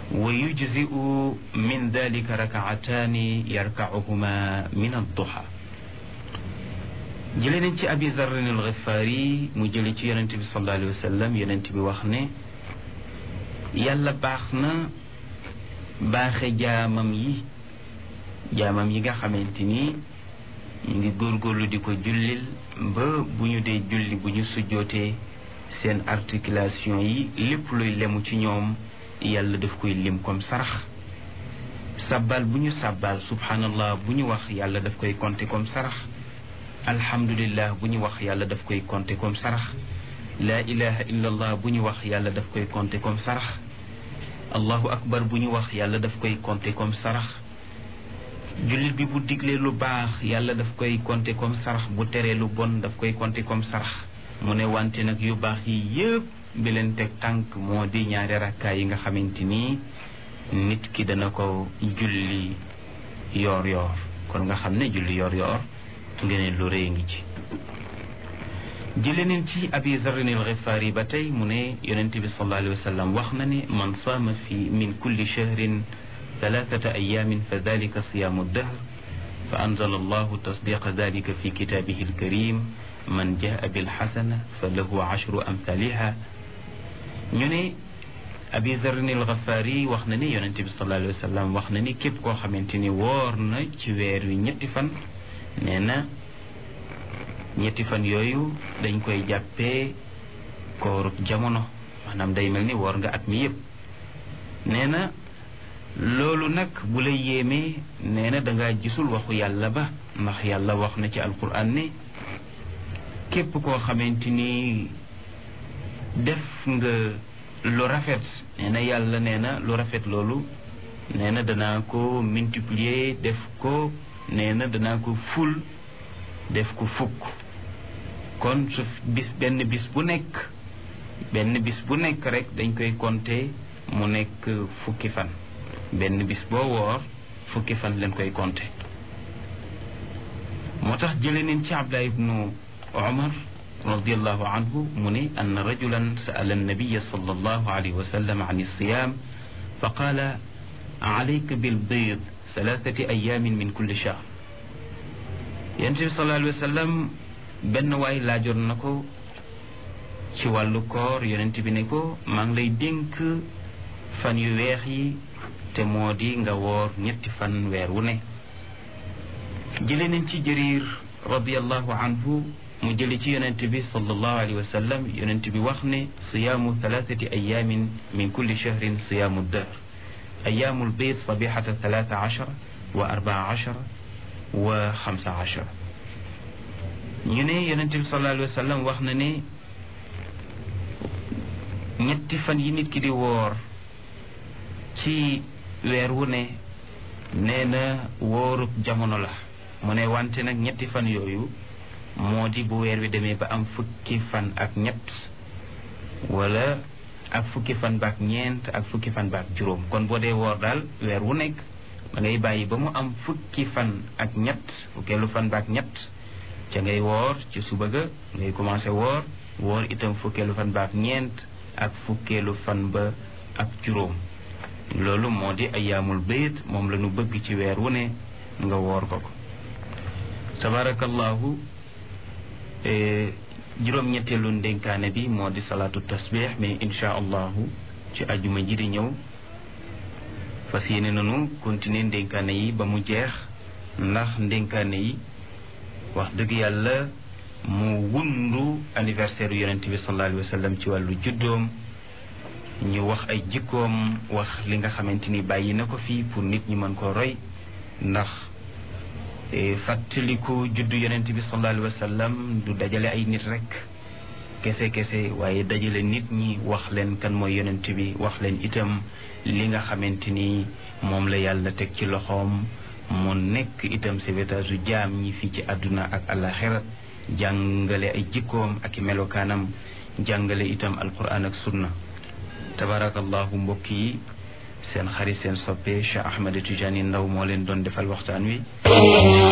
wa yujzi'u min dalika rakaataani yarka'uhuma min adduha jële nañ ci abi zarrin alxifaari mu jële ci yonent bi sallallahu alayhi wa sallam yonent bi wax ne yàlla baax na baaxe jaamam yi jaamam yi nga xamante ni ñu ngi góorgóorlu di ko jullil ba bu ñu dee julli bu ñu sujjootee seen articulation yi lépp luy lemu ci ñoom yàlla daf koy lim comme sarax sabbal bu ñu sabbal subhanallah bu ñu wax yàlla daf koy compter comme sarax alhamdulillah bu ñu wax yàlla daf koy compter comme sarax laa ilaha illallah bu ñu wax yàlla daf koy compter comme sarax allahu akbar bu ñu wax yàlla daf koy compter comme sarax jullit bi bu diglee lu baax yàlla daf koy compter comme sarax bu teree lu bon daf koy compter comme sarax mu ne wante nag yu baax yi yëpp bi leen teg tànk moo di ñaari rakkaay yi nga xamante ni nit ki dana ko julli yoor yoor kon nga xam ne julli yoor yoor ngeen lu rëy ngi ci jële neen ci abi zarrin al xifaari ba tey mu ne yonent bi sallallahu alayhi wa sallam wax na ne man saama fi min kulli shahrin thalathata ayamin fa dalika siyaamu dahr fa anzala allahu tasdiqa dalika fi kitaabihi alkarim man jaa bilxasana fa lahu ashru amthaliha ñu ne abi zarrin al xifaari wax na ne yonent bi sallallahu alayhi wa sallam wax na ni képp koo xamante ni woor na ci weer wi ñetti fan nee na ñetti fan yooyu dañ koy jàppee koorub jamono maanaam day mel ni woor nga at mi yëpp nee na loolu nag bu la yéemee nee na dangaa gisul waxu yàlla ba ndax yàlla wax na ci alquran ne képp koo xamante ni def nga lu rafet nee na yàlla nee na lu rafet loolu nee na danaa ko multiplier def ko nee na danaa ko ful def ko fukk kon su bis benn bis bu nekk benn bis bu nekk rek dañ koy compter mu nekk fukki fan benn bis boo woor fukki fan leen koy compter moo tax jële neen ci Abdullah ibnu Umar radiallahu anhu mu ne ann rajulan sa'ala annabiya sallallahu alayhi wa sallam an alsiyam fa qaala alayka bilbayd thalathati ayamin min kulli shahr yonent bi sallallahu alayhi wa sallam benn waay laajoon na ko ci wàllu koor yonent bi ne ko maa ngi lay dénk fan yu weex yi te moo di nga woor ñetti fan weer wu ne jële nañ ci jëriir radiallahu anhu mu jële ci yonent bi sallallahu alayhi wa sallam yonent bi wax ne siyaamu thalathati ayamin min kulli shahrin siyaamu dahr ayaamul bayd sabihata thalatha ashara wa arbaa ashara wa xamsa ashara ñu ne yonent bi sallallahu alayhi wa sallam wax na ne ñetti fan yi nit ki di woor ci weer wu ne nee na wóorub jamono la mu ne wante nag ñetti fan yooyu moo di bu weer wi demee ba am fukki fan ak ñett wala ak fukki fan baak ñeent ak fukki fan baak juróom kon boo dee woor daal weer wu nekk da ngay bàyyi ba mu am fukki fan ak ñett fukkeelu fan baak ñett ca ngay woor ci suba ga ngay commencé woor woor itam fukkeelu fan baak ñeent ak fukkeelu fan ba ak juróom loolu moo di ayaamul bayt moom la ñu bëgg ci weer wu ne nga woor ko ko tabarakallahu juróom-ñetteelu ndénkaane bi moo di salaatu tasbih mais insha allahu ci ajuma ji di ñëw fas yéene nanu continuer ndénkaane yi ba mu jeex ndax ndénkaane yi wax dëgg yàlla mu wundu anniversaire yonent bi sallallahu alayhi wa sallam ci wàllu juddoom ñu wax ay jikkoom wax li nga xamante ni bàyyi na ko fii pour nit ñi mën koo roy ndax fàttaliku juddu yonent bi sallallahu alayhi wa sallam du dajale ay nit rek kese kese waaye dajale nit ñi wax leen kan mooy yonent bi wax leen itam li nga xamante ni moom la yàlla teg ci loxoom mu nekk itam sauvetage u jaam ñi fii ci àdduna ak àllaxira jàngale ay jikkoom ak i melokaanam jàngale itam alquran ak sunna tabarakallahu mbokk yi seen xarit seen soppe Cheikh Ahmed Tidiane Ndaw moo leen doon defal waxtaan wi